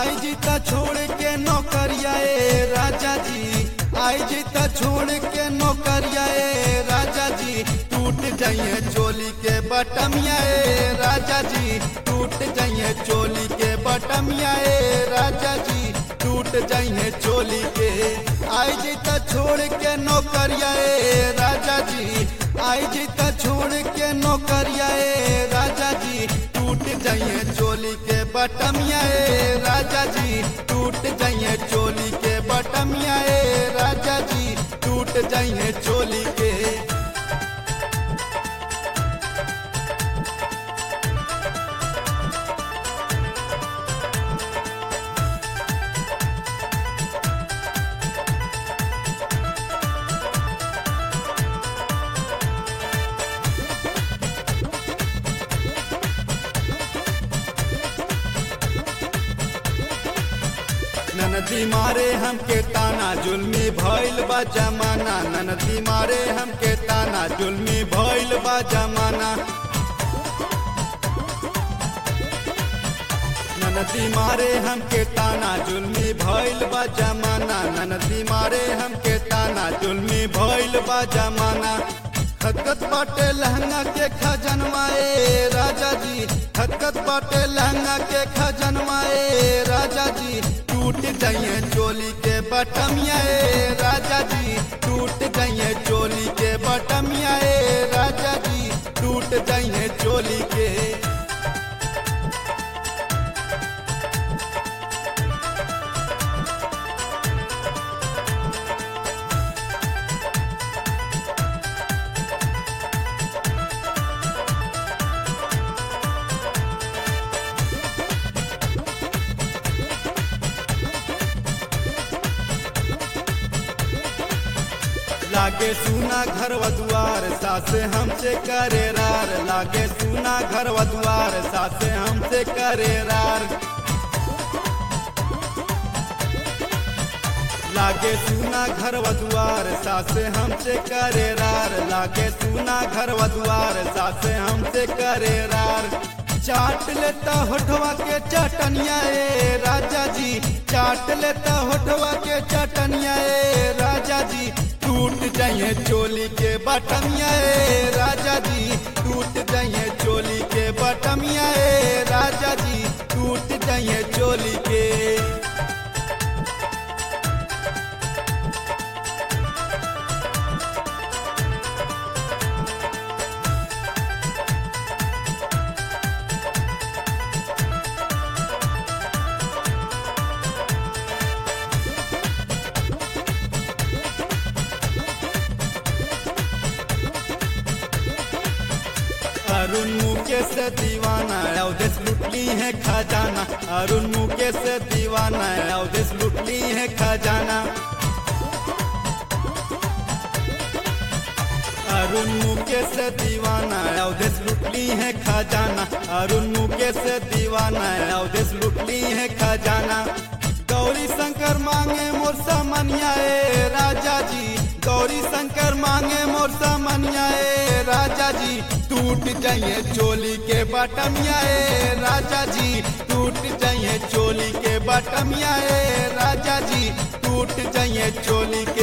आई जी त छोड़ के नौकरिया ए राजा जी आई जी त छोड़ के नौकरिया ए राजा जी टूट जाइए चोली के बटमिया ए राजा जी टूट जाइए चोली के बटमिया ए राजा जी टूट जाइए चोली के आई जी त छोड़ के नौकरिया ए राजा जी आई जी त छोड़ के नौकरिया ए राजा जी टूट जाइए चोली के बटमिया ए राजा जी टूट जाइए चोली के बटमिया ए राजा जी टूट जाइए चोली के ननदी मारे हमके ताना जुल्मी भइल बा जमाना ननदी मारे हमके ताना जुल्मी भइल बा जमाना ननदी मारे हमके ताना जुल्मी भइल बा जमाना ननदी मारे हमके ताना जुल्मी भइल बा जमाना खतखत बाटे लहंगा के खजनवाए राजा जी खतखत बाटे लहंगा के खजनवाए राजा जी टूट जाइए चोली के बटमिया ए राजा जी टूट जाइए चोली के बटमिया ए राजा जी टूट जाइए चोली के लागे सुना घर दुआर सासे हमसे करे रार लागे सुना घर दुआर सासे हमसे करे रार लागे सुना घर दुआर सासे हमसे करे रार लागे सुना घर दुआर सासे हमसे करे रार चाट लेता होठवा के चटनिया ए राजा जी चाट लेता होठवा के चटनिया ए राजा जी टूट जाइए चोली के बटमिया ए राजा जी टूट जाइए चोली के बटमिया ए राजा जी टूट जाइए चोली के अरुण मुकेश से दीवाना अवधेश लुटली है खजाना अरुण मुकेश से दीवाना अवधेश लुटली है खजाना अरुण मुकेश से दीवाना अवधेश लुटली है खजाना अरुण मुकेश से दीवाना अवधेश लुटली है खजाना गौरी शंकर मांगे मोर सामनिया ए राजा जी गौरी शंकर मांगे मोर सामनिया ए राजा जी टूट जाइए चोली के बटमिया ए राजा जी टूट जाइए चोली के बटमिया ए राजा जी टूट जाइए चोली के